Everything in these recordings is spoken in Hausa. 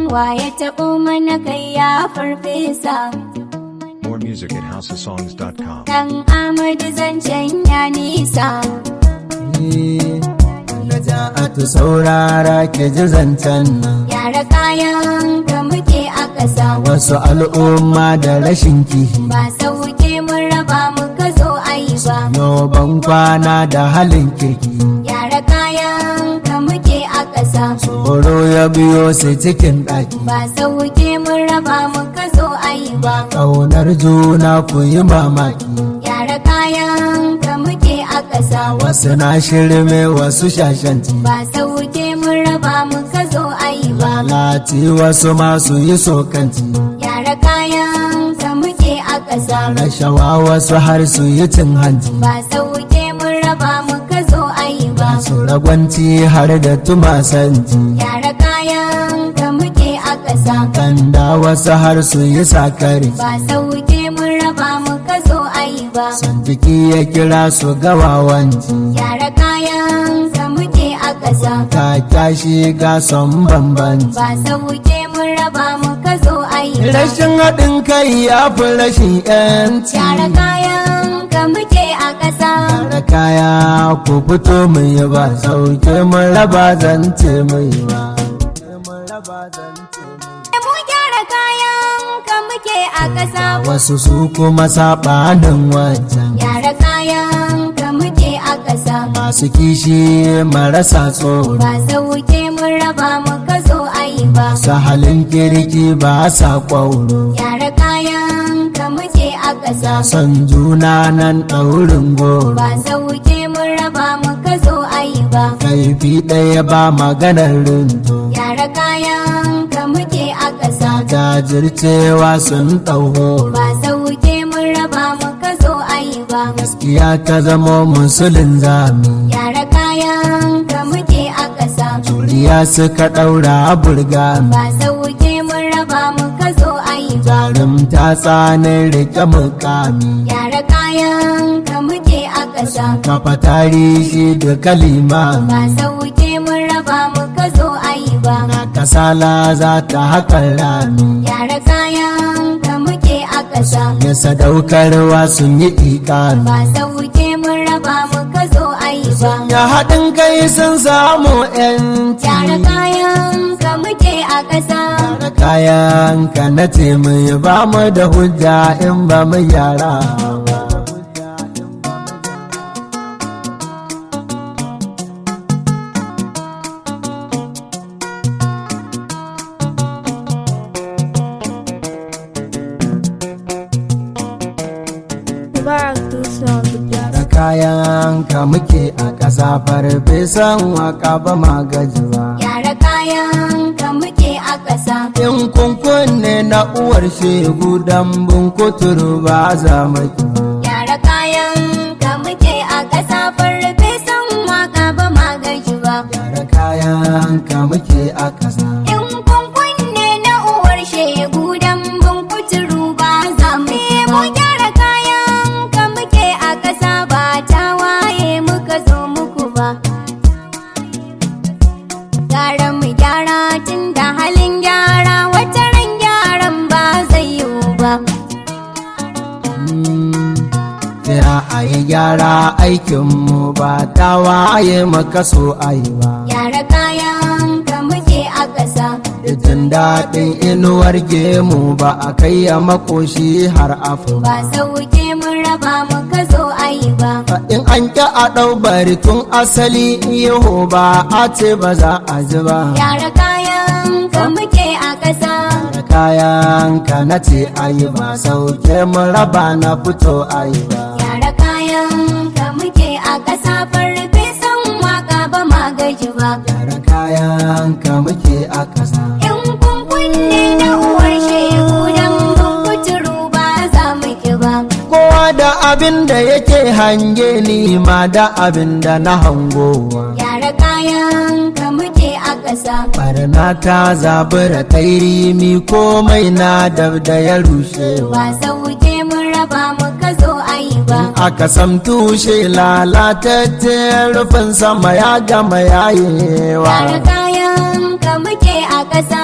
waye taɓo mana kai ya farfesa More music at houseofsongs.com. dan amadu zancen ya nisa Naja'atu saurara ke ji zancen nan yara kayan ka muke a ƙasa wasu al'umma da rashin kihi ba sauke mun raba muka zo ayi ba ban kwana da halin kirki yara kayan ka muke a ƙasa tsoro ya biyo su cikin ɗaki ba sauke mun raba muka zo ayi ba ƙaunar juna ku yi mamaki yara kayan ka muke a ƙasa wasu na shirme wasu shashanci ba sauke mun raba muka zo ayi ba lati wasu masu yi sokanci yara kayan ka muke a ƙasa rashawa wasu har su yi cin hanci ba sauke mun raba muka zo ayi ba su ragwanci har da tumasanci yara kayan ka muke a ƙasa kanda wasu har su yi sakari ba sauke mun raba muka zo ayi ba san jiki ya kira su gawawanci yara kayan ka muke a ƙasa ka kyashi ga son bambanci ba sauke mun raba muka zo ayi ba rashin haɗin kai ya fi rashin yanci yara kayan ka muke a ƙasa Tara kaya ku fito mu yi ba sauke mun raba zance mu yi ba mu gyara kayan ka muke a ƙasa wasu su kuma saɓanin wancan yara kayan ka muke a ƙasa masu kishi marasa tsoro ba sauke mun raba muka zo ayi ba su halin kirki ba sa ƙwauro yara kayan ka muke a ƙasa son juna nan ɗaurin goro ba sauke mun raba muka zo ayi ba kaifi ɗaya ba maganar rinto yara kayan ka muke a ƙasa jajircewa sun ɗauho ba sauke mun raba muka zo ayi ba gaskiya ta zama musulun zami yara kayan ka muke a ƙasa Turiya suka ɗaura burgami ba sauke mun raba muka zo ayi ba jarumta tsanin rike mukami yara kayan ka muke a ƙasa kafa tarihi da kalima ba sauke mun raba muka zo ayi ba kasala za ta haƙa rami yara kayan ka muke a ƙasa ya sadaukarwa sun yi ikami ba sauke mun raba muka zo ayi ba ya haɗin kai sun samu yanci yara kayan ka muke a ƙasa da kayan ka na ce mai ba mu da hujja in ba mu yara ba. Mubarak Dutse on the beat. da kayan ka muke a ƙasa farfesan waka ba ma gaji ba yara kayan ka muke a ƙasa in kunkun ne na uwar shegu dambun kuturu ba za mu ki ba. yara kayan ka muke a ƙasa farfesan waka ba ma gaji ba da kayan ka muke a ƙasa in kun kunne na uwar shegu dan bin kuturu ba za mu mu gyara kayan ka muke a ƙasa ba ta waye muka zo muku ba gara mu gyara tun da halin gyara wata ran gyaran ba zai yiwu ba Kira a yi gyara aikinmu ba ta waye maka so a yi ba. Yara kayan ka muke a ƙasa Jin daɗin inuwar gemu ba a kai ya makoshi har afu ba sauke mun raba muka zo ayi ba. In an ƙi a ɗau bari tun asali iho ba a ce ba za a ji ba. Yara kayan ka muke a ƙasa Da kayan ka na ce a yi ba sauke mun raba na fito a yi ba. Yara kayan ka muke a ƙasa farfesan waka ba ma gaji ba. Da kayan ka muke a ƙasa. In kun kunne na uwar shegu dan bin kuturu ba za mu ki ba. Kowa da abin da yake hange ni ma da abin da na hangowa. Yara kayan ka muke a ƙasa Barna ta zabura ta yi rimi komai na dab da ya rushewa. ba sauke mun raba muka zo ayi ba. Aka sam tushe lalatacce rufin sama ya gama yayewa. Yara kayan ka muke a ƙasa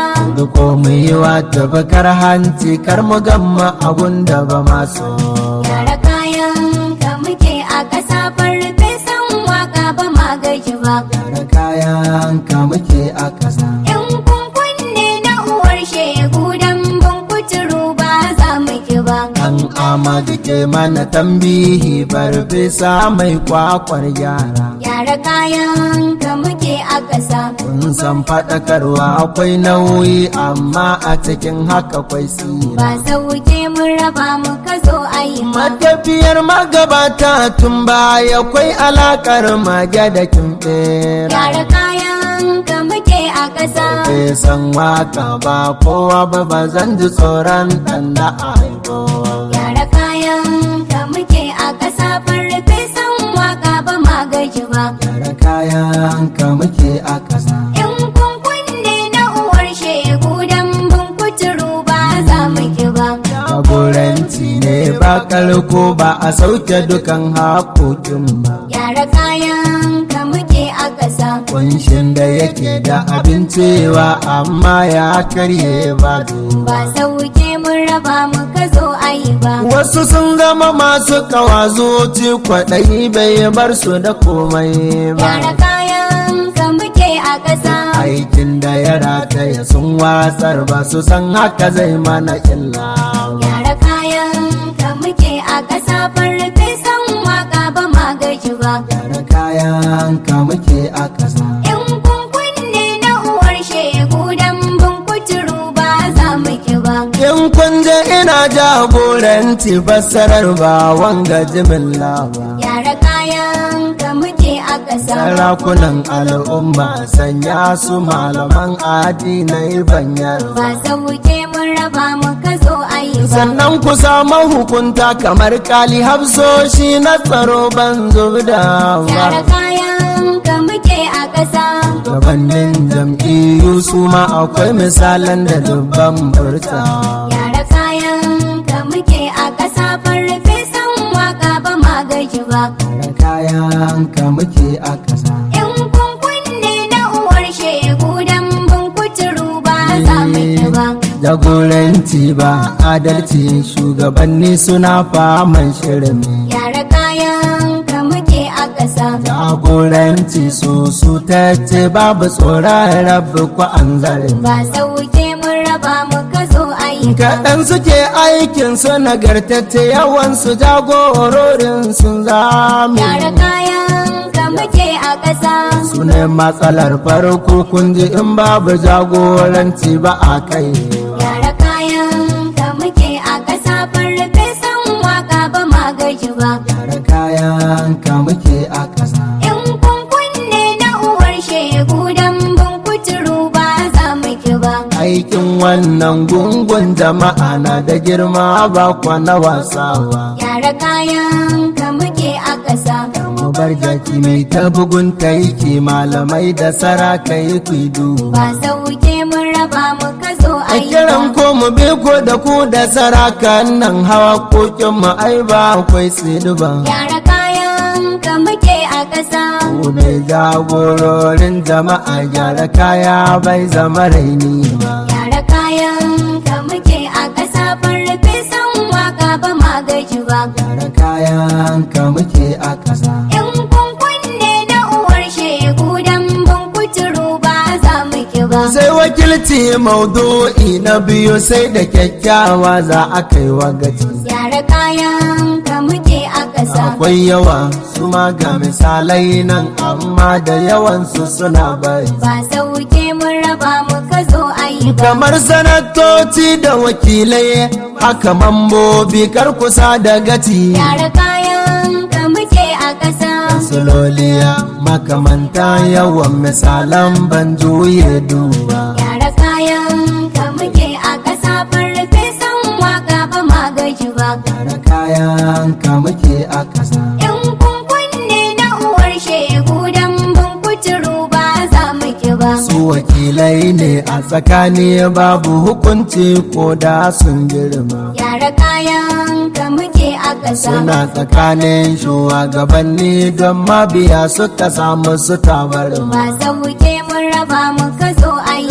riko mu yi wa tabakar hanci kar mu gamma abun da ba maso Yara kayan ka muke a ƙasa farfesan waka ba ma gaji ba. da kayan ka muke a ƙasa In kun kunne na uwar shegu dan ban kuturu ba za mu ki ba. an amadu ke mana tambihi farfesa mai kwakwar yara Yara kayan ka muke a ƙasa. kun san faɗakarwa akwai nauyi amma a cikin haka kwai sira Ba sauke mun raba mu ka zo a yi ma. matafiyar magabata tun baya kwai alakar mage da kimɓera Yara kayan ka muke a ƙasa. san waka ba kowa ba ba zan ji tsoron ɗan da aiko Yara kayan ka muke a ƙasa farfesan waka ba ma gaji ba. Yara kayan ka muke a ƙasa In kun kunne na uwar shegu dan ban kuturu ba za mu ki ba. jagoranci ne ba kalko ba a sauke dukan haƙoƙin ba Yara kayan ka muke a ƙasa. kunshin da yake da abincewa amma ya karye ba Ba sauke mun raba mu ka zo a yi ba. wasu sun zama masu kawazoci kwaɗayi bai bar su da komai ba Yara kayan ka muke a ƙasa. aikin da ya rataya sun watsar ba su san haka zai mana illa Yara kayan ka muke a ƙasa farfesan waka ba ma gaji ba. Yara kayan ka muke a ƙasa In kun kunne na uwar shegu dan ban kuturu ba za mu ki ba. in kun je ina jagoranci fassarar ba wanga jimilla ba Yara kayan ka muke a ƙasa. sarakunan al'umma sanya su malaman addinai banyar Ba sauke mun raba mu ka zo a yi ba. sannan ku samu hukunta kamar kali hafsoshi na tsaro ban zubda Yara ba kayan ka muke a ƙasa. gabanin jam'iyyu su ma akwai misalan da dubban furta Yara kayan ka muke a ƙasa farfesan waka ba ma gaji ba. da kayan ka muke a ƙasa In kun kunne na uwar shegu dan ban kuturu ba za mu ki ba. jagoranci ba adalci shugabanni suna faman shirin Yara kayan ka muke a ƙasa. jagoranci su su ta ce babu tsoron rabu ko an zarin Ba sauke mun raba mu ka zo a yi ba. kaɗan suke aikin su nagartacce yawan su jagororin sun zami Yara kayan ka muke a ƙasa. su ne matsalar farko kun ji in babu jagoranci ba a kai Yara kayan ka muke a ƙasa farfesan waka ba ma gaji ba. Yara kayan ka muke a ƙasa In kun kunne na uwar shegu dan ban kuturu ba za mu ki ba. aikin wannan gungun jama'a na da girma ba kwa na wasawa Yara kayan ka muke a ƙasa. mu bar jaki mai ta bugun taiki malamai da sarakai kuidu Ba sauke mun raba mu ka zo a a yi kiran ba. ko mu bi ko da ku da sarakan nan hawa kokin mu ai ba akwai tsiduba Yara kayan ka muke a ƙasa. ku ne jagororin jama'a gyara kaya bai zama raini ba Yara kayan ka muke a ƙasa farfesan waka ba ma gaji ba. gyara kayan ka muke a ƙasa In kun kunne na uwar shegu dan ban kuturu ba za mu ki ba. sai wakilci maudu'i na biyu sai da kyakkyawa za a kai wa gaci Yara kayan ka muke a ƙasa. akwai yawa su ma ga misalai nan amma da yawansu suna bari Ba sauke mun raba mu ka zo a yi ba. kamar sanatoci da wakilai haka mambobi kar kusa da gaci Yara kayan ka muke a ƙasa. suloliya makamanta yawan misalan ban juye duba Yara kayan ka muke a ƙasa farfesan waka ba ma gaji ba. Yara kayan ka muke a ƙasa In kun kunne na uwar shegu dan ban kuturu ba za mu ki ba. su wakilai ne a tsakani babu hukunci ko da sun girma Yara kayan ka muke a ƙasa. suna tsakanin shugabanni don mabiya suka samu su tabarma Ba sauke mun raba mu ka zo a yi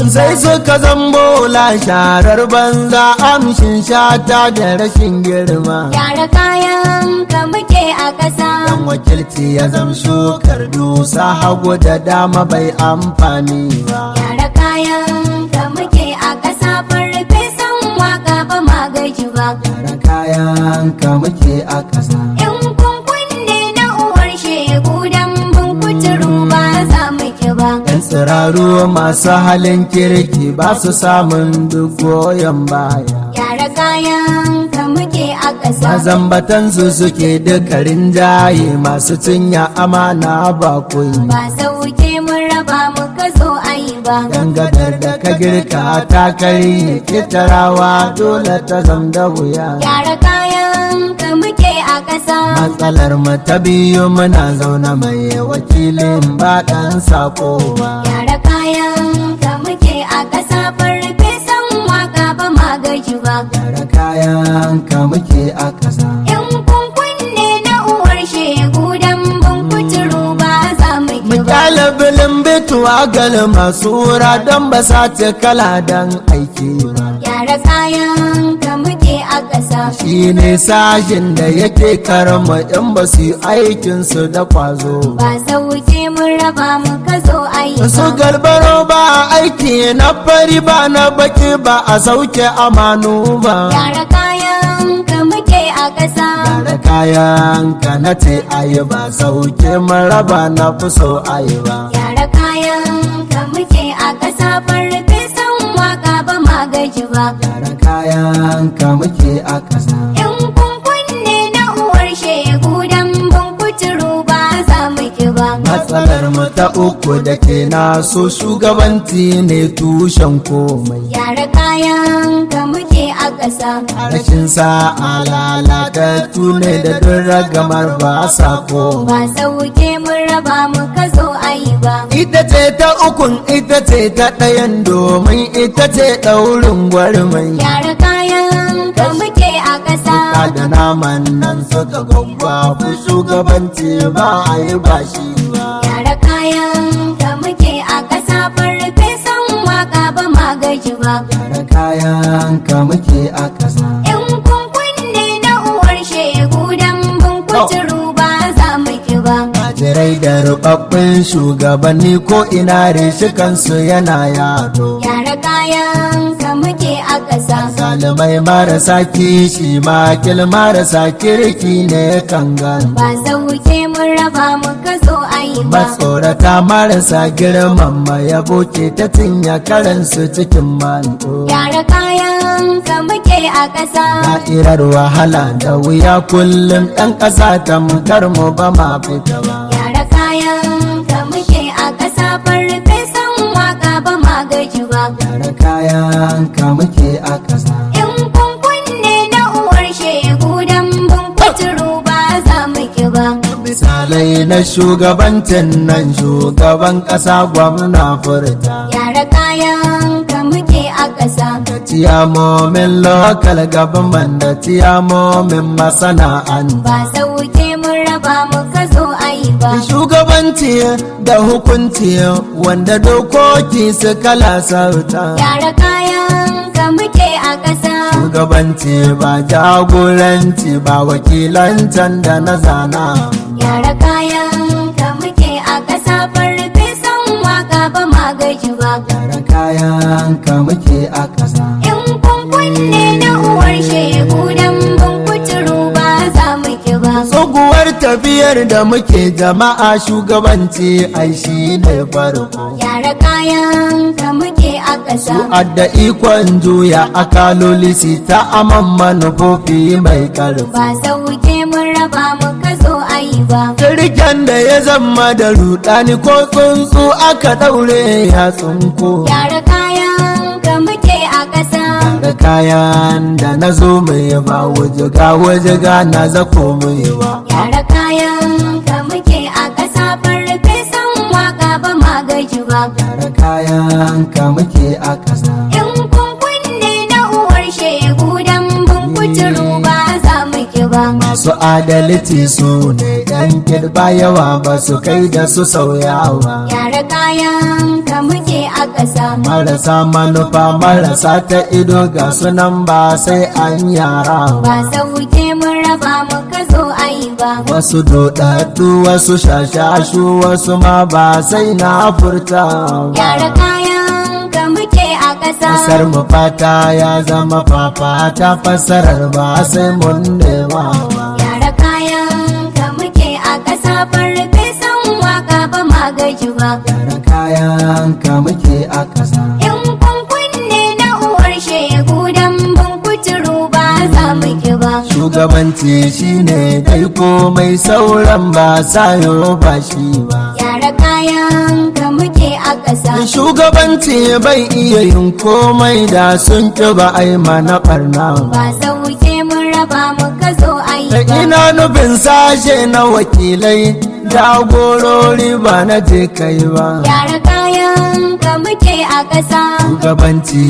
ki ba sai suka zambo la sharar banza amshin shata da rashin girma gyara kayan ka muke a ƙasa dan wakilci ya zam shukar dusa hagu da dama bai amfani ba gyara kayan ka muke a ƙasa farfesan waka ba ma gaji ba Gyara kayan ka muke a ƙasa in kun kunne na uwar shegu dan bun kuturu ba za mu ki ba yan tsiraru masu halin kirki ba su samun duk goyon baya gyara kayan ka muke a ƙasa mazambatan su suke dukarin jaye masu cinya amana ba kuyi ba sauke mun raba mu ka zo ayi ba dangadar da ka girka ta karye kitarawa dole ta zam da wuya gyara kayan ka muke a ƙasa matsalar mu ta biyu muna zaune mai wakilin ba ɗan sako ba gyara kayan ka muke a ƙasa farfesan waka ba ma gaji ba Gyara kayan ka muke a ƙasa in kun kunne na uwar shegu dan bun kuturu ba za mu ki ba Mutalabilin bituwa gal masu wura don ba sa ta kala don aiki ba. gyara kayan ka muke a ƙasa Shi ne sashin da yake karama in ba su yi aikinsu da kwazo. ba sauke mun raba mu ka zo ayi Su ba galbaro ba aiki na fari ba na baki ba a sauke amanu ba. gyara kayan ka muke a ƙasa Gyara kayan ka na ce ayi ba sauke maraba na fi so ayi ba. gyara kayan ka muke a ƙasa farfesan waka ba ma gaji ba Gyara kayan ka muke a ƙasa. in kun kunne na uwar shegu dan bun kuturu ba za mu ki ba Matsalar mu ta uku da ke naso shugabanci ne tushen komai. gyara kayan ka muke a ƙasa Rashin sa'a lalatattu ne da duk ragamar ba sa komai. ba sauke mun raba mu ka zo ayi ba Ita ce ta ukun ita ce ta ɗayan domin ita ce ɗaurin gwarmai. gyara kayan ka muke a ƙasa Ka da naman nan suka gwagwafu shugabanci ba a yi bashi ba. gyara kayan ka muke a ƙasa farfesan waka ba ma gaji ba Gyara kayan ka muke a ƙasa. in kun kunne na uwar shegu dan bun kuturu ba za mu ki ba Jirai da rubabbin shugabanni ko ina kansu yana yado. gyara kayan ka muke a ƙasa Salimai marasa kishi makil marasa kirki ne kan gan. ba sauke mun raba mu ka zo ayi ba Matsorata marasa girman ya boke ta tinya karansu cikin manto. gyara kayan ka muke a ƙasa Da'irar wahala da wuya kullum ɗan ƙasa tamkar mu ba ma fita ba. gyara kayan ka muke a ƙasa farfesan waka ba ma gaji ba Gyara kayan ka muke a ƙasa. in kun kunne na uwar shegu dan bun kuturu ba za mu ki ba Misalai na shugabancin nan shugaban ƙasa gwamna furta. gyara kayan ka muke a ƙasa Tiyamomin lokal government da tiyamomin masana'anta. ba sauke mun raba mu ka zo ayi ba Shugabanci da hukunci wanda dokoki su kala sauta. gyara kayan ka muke a ƙasa Shugabanci ba jagoranci ba wakilancan da na zana. gyara kayan ka muke a ƙasa farfesan waka ba ma gaji ba Gyara kayan ka muke a ƙasa. in kun kunne na uwar shegu dan bun kuturu ba za mu ki ba Tsoguwar tafiyar da muke jama'a shugabanci ai shi ne farko. gyara kayan ka muke a ƙasa Adda ikon juya akaloli si ta aman manufofi mai ƙarfi. ba sauke mun raba mu ka zo ayi ba Kirken da ya zama da rudani ko tsuntsu aka ɗaure ya tsunko. gyara kayan ka muke a ƙasa Da kayan da na zo mai ba wajiga wajiga na zako mai ba. gyara kayan ka muke a ƙasa farfesan waka ba ma gaji ba Da kayan ka muke a ƙasa. in kun kunne na uwar shegu dan bun kuturu ba za mu ki ba masu adalci su ne yan kirba yawa ba su kai da su sauyawa Gyara kayan ka muke a ƙasa. marasa manufa marasa ta ido ga sunan ba sai an yara Ba sauke mun raba muka zo ayi ba. wasu dodaddu wasu shashashu wasu ma ba sai na furta Gyara kayan ka muke a ƙasa. Kasar mu fata ya zama fafata fassarar ba sai mun nema Gyara kayan ka muke a ƙasa. Farfesan waka ba ma gaji ba. Gyara kayan ka muke a ƙasa In kun kunne na uwar shegu dan ban kuturu ba za mu ki ba. Shugabanci shine dai komai sauran ba sayo ba shi ba Gyara kayan ka muke a ƙasa. Shugabanci bai iya yin komai da sun ƙi ba ai mana ɓarna Ba sauke mun raba muka zo ayi Da ba. ina nufin sashe na wakilai jagorori ba na je kai ba Gyara kayan ka muke a ƙasa. Shugabanci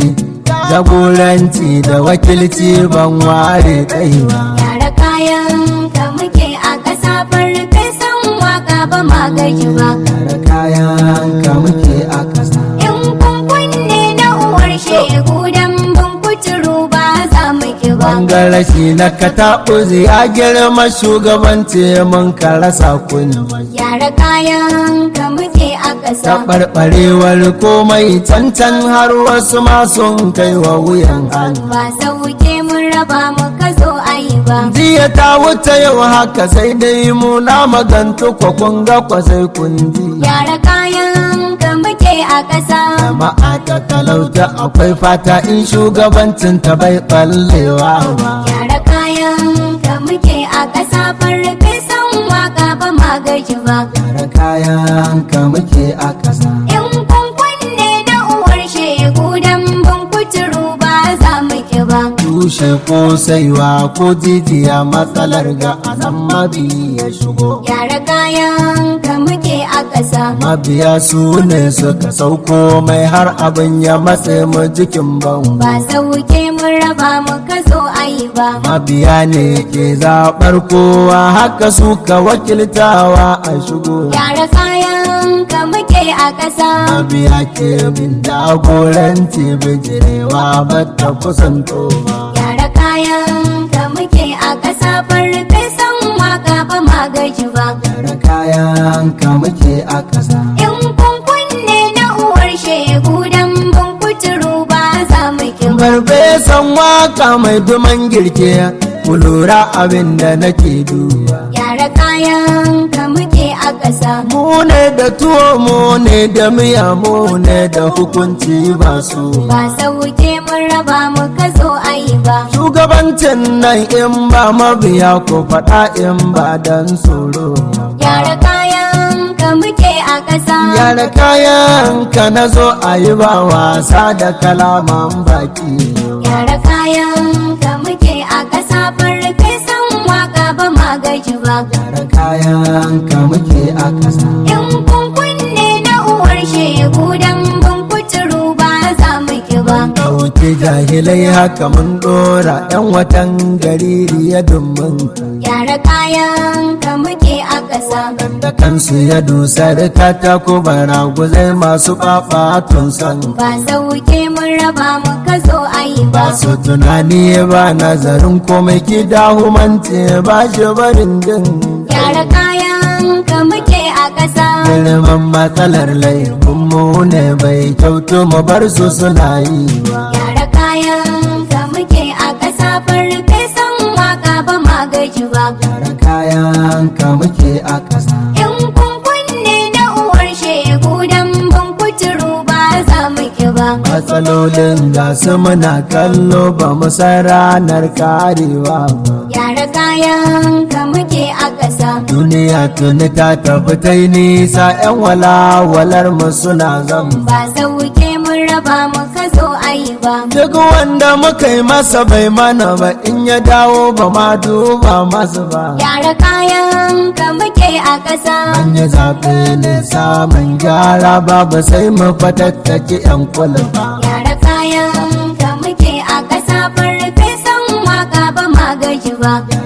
jagoranci da wakilci ban ware kai ba Gyara kayan ka muke a ƙasa. Farfesan waka ba ma gaji ba. Gyara kayan ka muke a ƙasa In kun kunne na uwar shegu dan ban kuturu ba za mu ki ba. Bangarashi na kataɓuzi ya girma shugabanci mun ka rasa kunya Gyara kayan ka muke a ƙasa. Taɓarɓarewar komai cancan har wasu ma sun kai wa wuyan hannu Ba sauke mun raba muka zo ayi ba. Jiya ta wuce yau haka sai dai mu na magantu kwa kun ga kwa sai kun ji. Gyara kayan ka muke a ƙasa. Jama'a ta talauta akwai fata in shugabancin ta bai ɓallewa ba. Gyara kayan ka muke a ƙasa. Farfesan waka ba ma gaji ba. Gyara kayan ka muke a ƙasa. In kun kunne na uwar shegu dan ban kuturu ba za mu ki ba. Tushe ko saiwa ko jijiya matsalar ga anan mabi ya shigo. Gyara kayan ka muke a ƙasa. Mabiya su ne suka sauko mai har abin ya matse mu jikin bango. Ba sauke mun raba muka zo ayi ba. Mabiya ne ke zaɓar kowa haka suka wakiltawa a shigo. Gyara kayan ka muke a ƙasa. Mabiya ke bin jagoranci bijirewa ba ta kusanto ba. Gyara kayan ka muke a ƙasa. Farfesan waka ba ma gaji ba. Gyara kayan ka muke a ƙasa. In kun kunne na uwar shegu dan ban kuturu ba za mu ki ba. Farfesan waka mai duman girke ku lura abin da nake duba. Gyara kayan ka muke a ƙasa. Mu ne da tuwo mu ne da miya mu ne da hukunci ba su. Ba sauke mun raba muka zo ayi ba. Shugabancin nan in ba mabiya ko faɗa in ba dan tsoro. Gyara kayan ka muke a ƙasa. Yara kayan ka na zo a yi ba wasa da kalaman baki. Gyara kayan ka muke a ƙasa. Farfesan waka ba ma gaji ba. Yara kayan ka muke a ƙasa. In kun kunne na uwar shegu dan ban kuturu ba za mu ki ba. Ɗauki jahilai haka mun ɗora ‘yan watan gari ya dummin. Gyara kayan ka muke a ƙasa. Da kansu ya dusar katako baraguzai masu ɓaɓatun san. Ba sauke mun raba muka zo ayi ba. Ba su tunani ba nazarin komai kida humanci ba shi barin jin. Gyara kayan ka muke a ƙasa. Girman matsalar laifin mu ne bai kyautu mu bar su suna yi ba. Gyara kayan ka muke a ƙasa. Farfesan waka ba ma gaji ba. Yara kayan ka muke a ƙasa. In kun kunne na uwar shegu dan ban kuturu ba za mu ki ba. Matsalolin ga su muna kallo ba mu san ranar karewa ba. Gyara kayan ka muke a ƙasa. Duniya tuni ta tafi ta yi nisa 'yan walawalar mu suna zan. Ba sauke mun raba muka zo ayi ba. Duk wanda muka yi masa bai mana ba in ya dawo ba ma duba masu ba. Gyara kayan ka muke a ƙasa. An yi zaɓe ne samun gyara babu sai mu fatattaki 'yan kula ba. Gyara kayan ka muke a ƙasa. Farfesan waka ba ma gaji ba. Gyara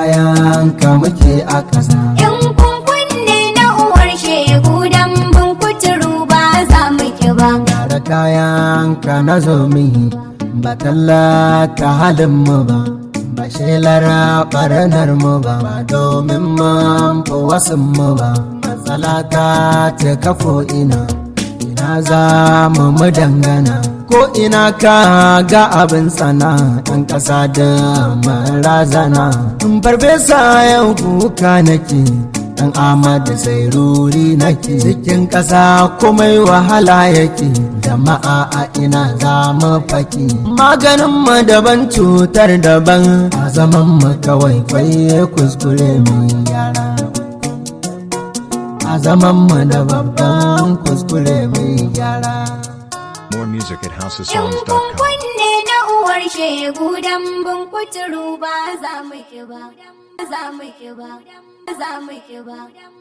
kayan ka muke a ƙasa In kun kunne na uwar shegu dan bin kuturu ba za mu ki ba. Gyara kayan ka na zo mihi ba tallata halin mu ba ba shelar ɓarnar mu ba ba domin mun fi wasu mu ba matsala ta ce kafo ina ina za mu mu dangana ko ina ka ga abin sana ɗan ƙasa da marazana in farfesa yau kuka nake dan amadu sai ruri nake cikin ƙasa komai wahala yake jama'a a ina za mu faki maganin mu daban cutar daban a zaman mu kawai kwaye kuskure mu yara a zaman mu da babban kuskure mu yara More music at In kun houseofsongs.com. kunne na uwar shegu dan bin kuturu ba za mu ki ba. Za mu ki ba. Za mu ki ba.